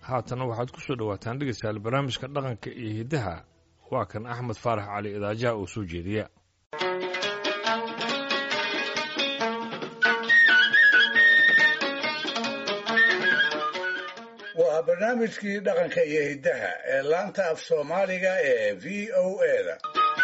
haatana waxaad ku soo dhowaataan dhegeystayaal barnaamijka dhaqanka iyo hiddaha waa kan axmed faarax cali idaajaha oo soo jeediya waa barnaamijkii dhaqanka iyo hiddaha ee laanta af soomaaliga ee v o eda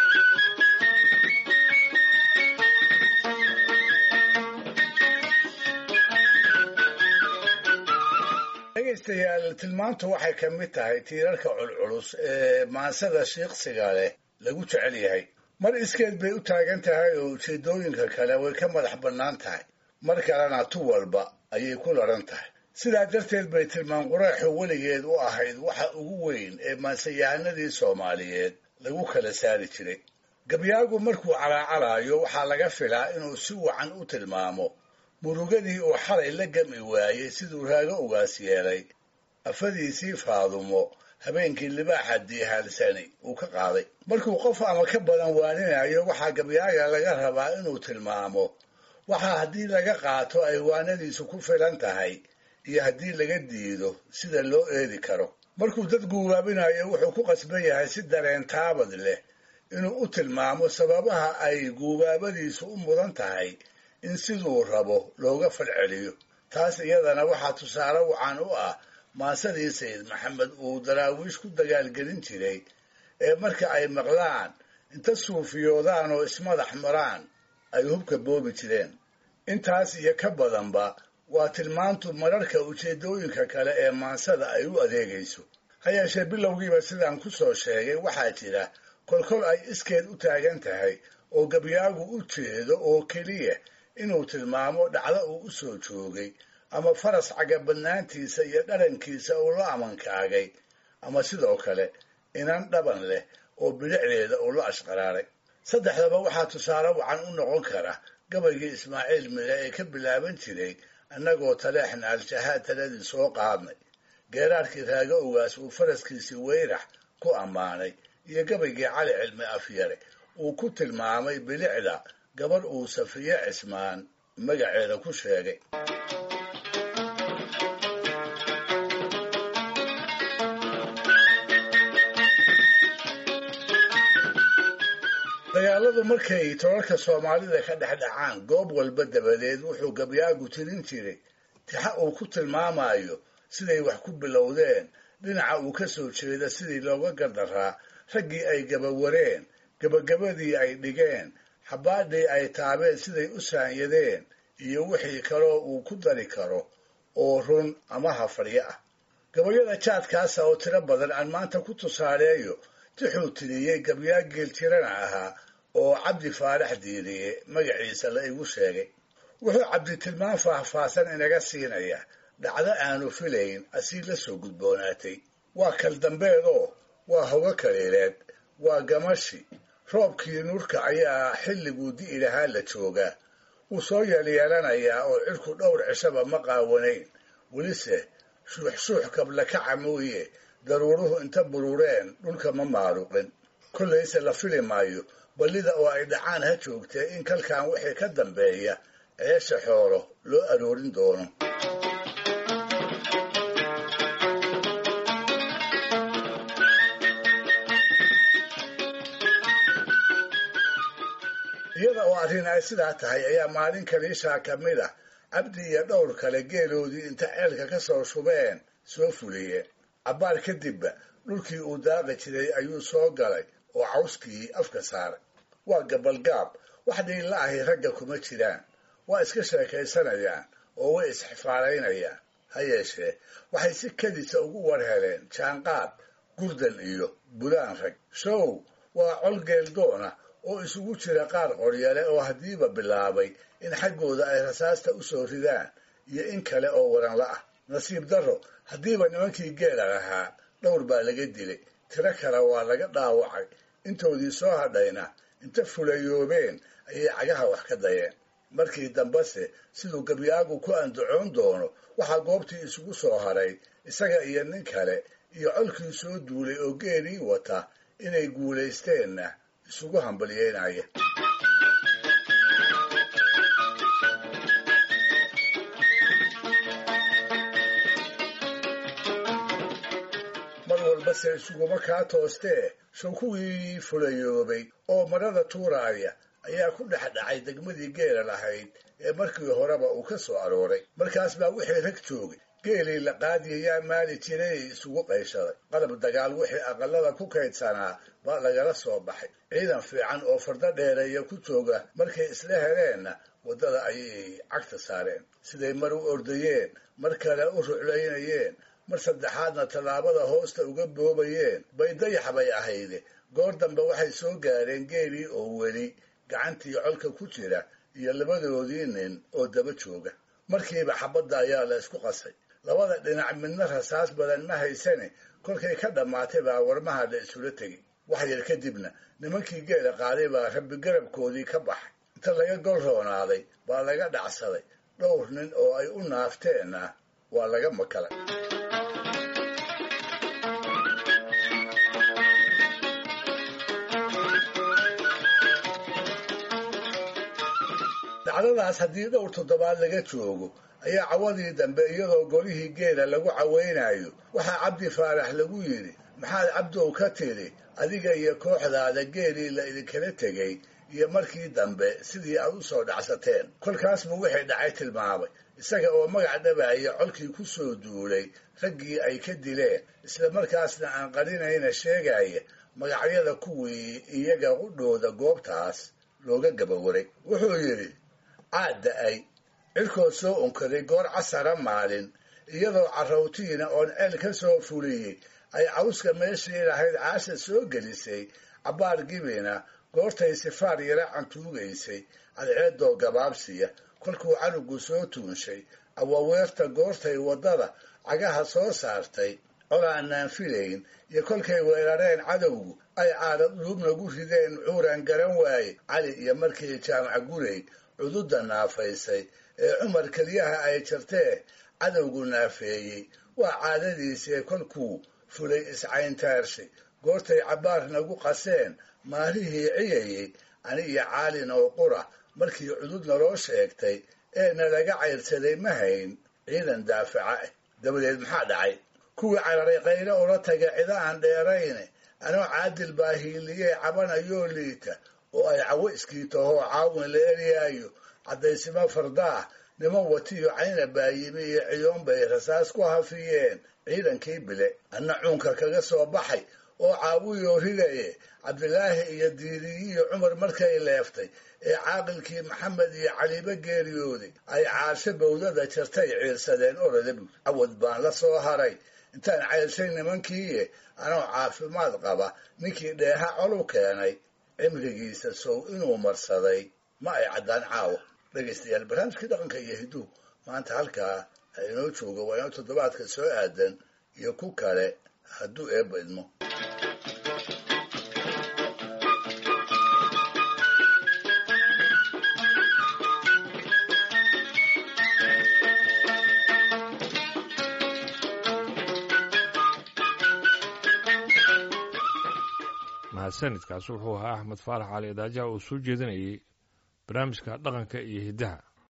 dhegaystayaal tilmaantu waxay ka mid tahay tiirarka culculus ee maansada shiiqsiga leh lagu jecel yahay mar iskeed bay u taagan tahay oo ujeeddooyinka kale way ka madax bannaan tahay mar kalena tu walba ayay ku ladhan tahay sidaa darteed bay tilmaan quraaxu weligeed u ahayd waxa ugu weyn ee maansayahanadii soomaaliyeed lagu kala saari jiray gabyaagu markuu calaacalaayo waxaa laga filaa inuu si wacan u tilmaamo murugadii uu xalay la gami waayey siduu raago ugaas yeelay afadiisii faadumo habeenkii libaaxa diihaalsani uu ka qaaday markuu qof ama ka badan waaninayo waxaa gabyaaga laga rabaa inuu tilmaamo waxaa haddii laga qaato ay waanadiisu ku filan tahay iyo haddii laga diido sida loo eedi karo markuu dad guubaabinayo wuxuu ku qasban yahay si dareen taabad leh inuu u tilmaamo sababaha ay guubaabadiisu u mudan tahay in siduu rabo looga falceliyo taas iyadana waxaa tusaale wacan u ah maasadii sayid maxamed uu daraawiish ku dagaalgelin jiray ee marka ay maqlaan inta suufiyoodaan oo ismadax maraan ay hubka boobi jireen intaas iyo ka badanba waa tilmaantu mararka ujeeddooyinka kale ee maansada ay u adeegayso ha yeeshee bilowgiiba sidaan ku soo sheegay waxaa jira kolkol ay iskeed u taagan tahay oo gabyaagu u jeedo oo keliya inuu tilmaamo dhacdo uu u soo joogay ama faras cagabadnaantiisa iyo dharankiisa uu la amankaagay ama sidoo kale inan dhaban leh oo bidhicdeeda uu la ashqaraaray saddexdaba waxaa tusaale wacan u noqon kara gabaygii ismaaciil mire ee ka bilaaban jiray annagoo taleexna al-shahaad taladii soo qaadnay geeraarkii raago ogaas uu faraskiisii weyrax ku ammaanay iyo gabaygii cali cilmi afyare uu ku tilmaamay bilicda gabarh uu safiye cismaan magaceeda ku sheegay dagaaladu markay tolalka soomaalida ka dhex dhacaan goob walba dabadeed wuxuu gabyaagu tirin jiray tixa uu ku tilmaamayo siday wax ku bilowdeen dhinaca uu ka soo jeeda sidii looga gardaraa raggii ay gabawareen gabagabadii ay dhigeen xabaadhii ay taabeen siday u saanyadeen iyo wixii kaloo uu ku dari karo oo run ama hafadyo ah gabayada jaadkaasa oo tiro badan aan maanta ku tusaaleeyo tixuu tiriyey gabyaa geeltirana ahaa oo cabdi faarax diiriye magaciisa la igu sheegay wuxuu cabdi tilmaan faahfaahsan inaga siinayaa dhacdo aanu filayn asii la soo gudboonaatay waa kal dambeedoo waa hogo kaliileed waa gamashi roobkii nuurka ayaa xilliguu di'i lahaa la joogaa wuu soo yeelyeelanayaa oo cirku dhowr cishaba ma qaawanayn welise shuuxshuux kablakaca mooye daruuruhu inta burureen dhulka ma maaruqin kollayse la fili maayo ballida oo ay dhacaan ha joogtee in kalkan wixii ka dambeeya ceesha xoolo loo aroorin doono iyada oo arrin ay sidaa tahay ayaa maalin kaliishaa ka mid ah cabdi iyo dhowr kale geeloodii inta ceelka ka soo shubeen soo fuliyeen cabbaar kadibba dhulkii uu daaqi jiray ayuu soo galay oo cawskii afka saaray waa gabalgaab wax dhiilla ahi ragga kuma jiraan waa iska sheekaysanayaan oo way isxifaalaynayaan ha yeeshee waxay si kedisa ugu war heleen jaanqaad gurdan iyo bulaan rag show waa col geeldoona oo isugu jira qaar qoryale oo haddiiba bilaabay in xaggooda ay rasaasta u soo ridaan iyo in kale oo waranla ah nasiib darro haddiiba nimankii geela lahaa dhowr baa laga dilay tiro kale waa laga dhaawacay intoodii soo hadhayna inta fulayoobeen ayay cagaha wax ka dayeen markii dambese siduu gabyaagu ku andacoon doono waxaa goobtii isugu soo haray isaga iyo nin kale iyo colkii soo duulay oo geelii wata inay guulaysteenna isugu hambalyeynaya walbase isuguma kaa toostee show kuwii fulayoobay oo marada tuuraaya ayaa ku dhex dhacay degmadii geela lahayd ee markii horeba uu ka soo arooray markaas baa wixii rag joogay geelii la qaadiyayaa maali jiray isugu qayshaday qalab dagaal wixii aqalada ku kaydsanaa baa lagala soo baxay ciidan fiican oo fardo dheereeya ku jooga markay isla heleenna waddada ayay cagta saareen siday mar u ordayeen mar kale u ruclaynayeen mar saddexaadna tallaabada hoosta uga boobayeen bay dayax bay ahayde goor dambe waxay soo gaareen geelii oo weli gacantii colka ku jira iyo labadoodii nin oo daba jooga markiiba xabadda ayaa la isku qasay labada dhinac midna rasaas badan ma haysane kolkay ka dhammaatay baa warmaha la isula tegay wax yar kadibna nimankii geela qaaday baa rabbi garabkoodii ka baxay inta laga gol roonaaday baa laga dhacsaday dhowr nin oo ay u naafteenna waa laga makalay dacdadaas haddii dhowr toddobaad laga joogo ayaa cawadii dambe iyadoo golihii geela lagu cawaynayo waxaa cabdi faarax lagu yidhi maxaad cabdow ka tidhi adiga iyo kooxdaada geelii la idinkala tegay iyo markii dambe sidii aad u soo dhacsateen kolkaas buu wixii dhacay tilmaamay isaga oo magac dhabaaya colkii ku soo duulay raggii ay ka dileen isla markaasna aan qarinayna sheegaya magacyada kuwii iyaga qudhooda goobtaas looga gabawaray wuxuu yidhi caad da-ay cirkood soo unkaday goor casara maalin iyadoo carrawtiina oon ceel ka soo fuliyey ay cawska meeshii lahayd caasha soo gelisay cabbaar gibina goortay sifaar yara cantuugaysay cadceeddoo gabaabsiya kolkuu canugu soo tuunshay awaweerta goortay waddada cagaha soo saartay colaanaan filayn iyo kolkay weerareen cadowgu ay caadad dhuubnagu rideen cuuraan garan waaye cali iyo markii jaamac gurey cududda naafaysay ee cumar keliyaha ay jartee cadowgu naafeeyey waa caadadiisee kolkuu fulay iscayntaarshay goortay cabbaar nagu qaseen maalihii ciyayey ani iyo caalin oo qura markii cudud naloo sheegtay ee nalaga cayrsaday ma hayn ciidan daafaca ah dabadeed maxaa dhacay kuwii cararay qaylo ula taga cida aan dheerayne anoo caadil baa hiiliyee cabanayoo liita oo ay cawo iskiitahoo caawin la eryaayo caddaysimo fardaah niman watiyo cayna baayimi iyo ciyoon bay rasaas ku hafiyeen ciidankii bile anna cuunka kaga soo baxay oo caawiyoo ridaye cabdilaahi iyo diiriyiyo cumar markay leeftay ee caaqilkii maxamed iyo caliibo geeriyooday ay caarsho bawdada jartay ciirsadeen orada buud cawad baan la soo haray intaan cayrshay nimankiiye anoo caafimaad qaba ninkii dheeha colu keenay cimrigiisa sow inuu marsaday ma ay caddaan caawa dhegaystayaal barnaamijkii dhaqanka iyo hiduhu maanta halkaa ha inoo jooga waa inoo toddobaadka soo aadan iyo ku kale hadduu eebba idmo mahadsanidkaas wuxuu ahaa axmed faarax cali idaajaha uu soo jeedinayay barnaamijka dhaqanka iyo hiddaha